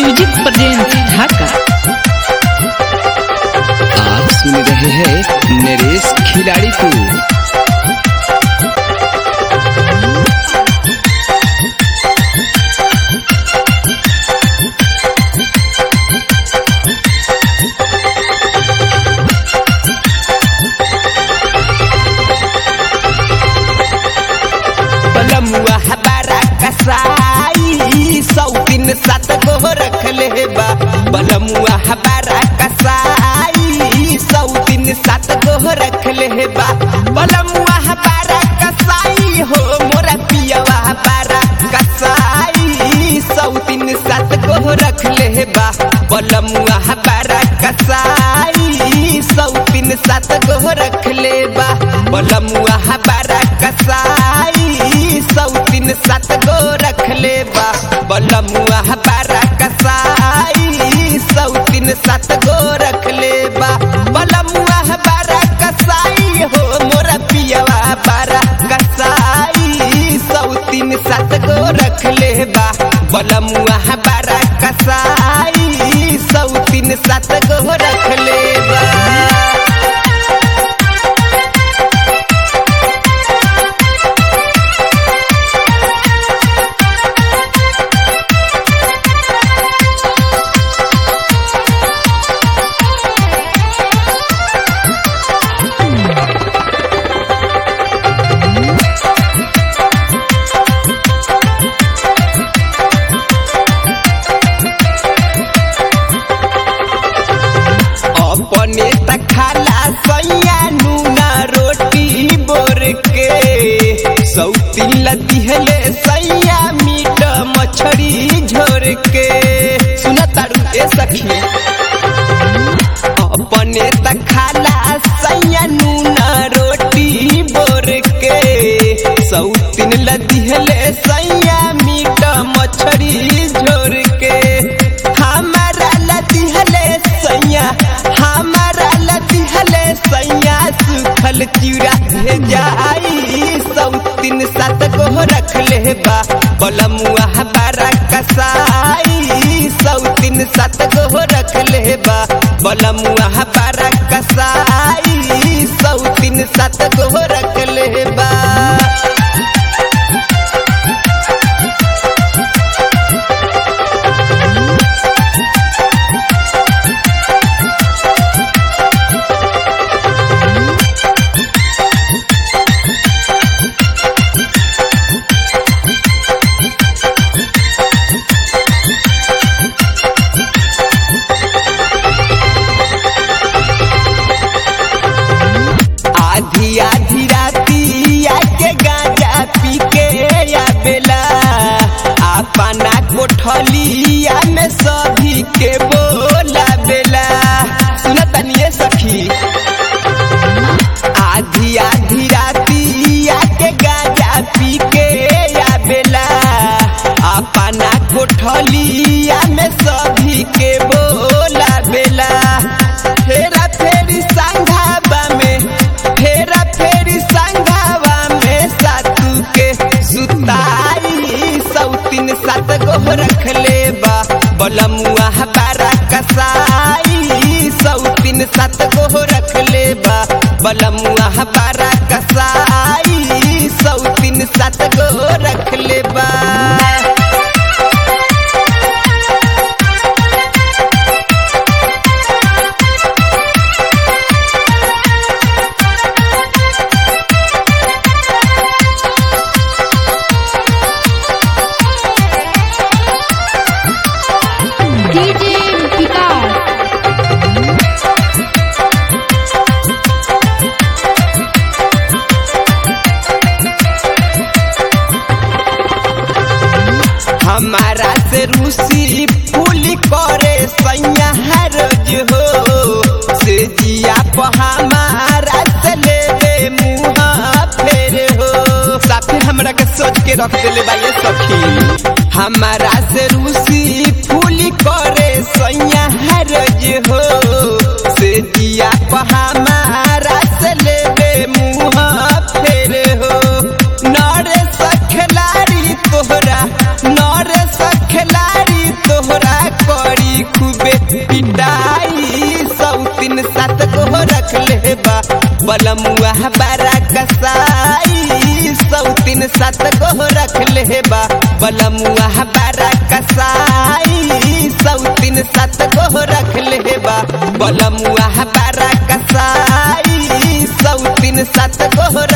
music present ढाका आप सुन रहे हैं नरेश खिलाड़ी को बलमुआ हमारा कसाई सौ दिन सात गो रखले बा बलमुआ हमारा कसाई सौ दिन सात गो रखले बा बलमुआ हमारा कसाई हो मोरा पियवा हमारा कसाई सौ दिन सात गो रखले बा बलमुआ हमारा कसाई सौ दिन सात गो रखले बा बलमुआ हमारा कसाई सौ दिन सात गो रखले बा बलमुआ हमारा कसाई सौ दिन सात गो रखले बा बलमुआ हमारा कसाई हो मोरा पियवा बारा कसाई सौ दिन सात गो रखले बा बलमुआ हमारा कसाई सौ दिन सात गो रखले बा अपने तखाला सैया नूना रोटी बोर के सौती लतिहले सैया मीट मछरी झोर के सुना तारू ए सखी अपने तखाला सैया नूना रोटी बोर के सौतीन लतिहले सैया मीट मछरी झोर के हमारा लतिहले सैया हमारा लतिहले सैया सुखल चिड़ा जाई सौतीन सात गो रखले बा बलमुआ हमारा कसाई सौतीन सात गो रखले बा बलमुआ हमारा कसाई सौतीन सात गो रखले बा आधी आधी राती आके गांजा पी के आवेला अपना कोठलिया में सभी के बोला बेला सुना तनिए सखी आधी आधी राती आके गांजा पी के आवेला अपना कोठलिया में सभी के बोला बेला फेरा फेरी संघाबा में फेरा फेरी संघाबा में सातू के सुताई सौतीन सात गो रखले बा बलमुआ हमारा कसाई सौतीन सात गो रखले बा बलमुआ हमारा कसाई सौतीन सात गो रखले बा डीजे विकास हमारा से रूसी फूल करे सैया रोज हो से जिया प हमारा से ले मुहा फेर हो साफे हमरा के सोच के रख देले बा ये सखी हमारा से रूसी फूल करे सैया रोज हो से जिया प हमारा से ले मुहा फेर हो नरे सखलारी तोहरा नरे सखलारी तोहरा को बलमुआ बारा कसाई सौ तीन सात गो रख ले बा बलमुआ बारा कसाई सौ तीन सात गो रख ले बा बलमुआ बारा कसाई सौ तीन सात गो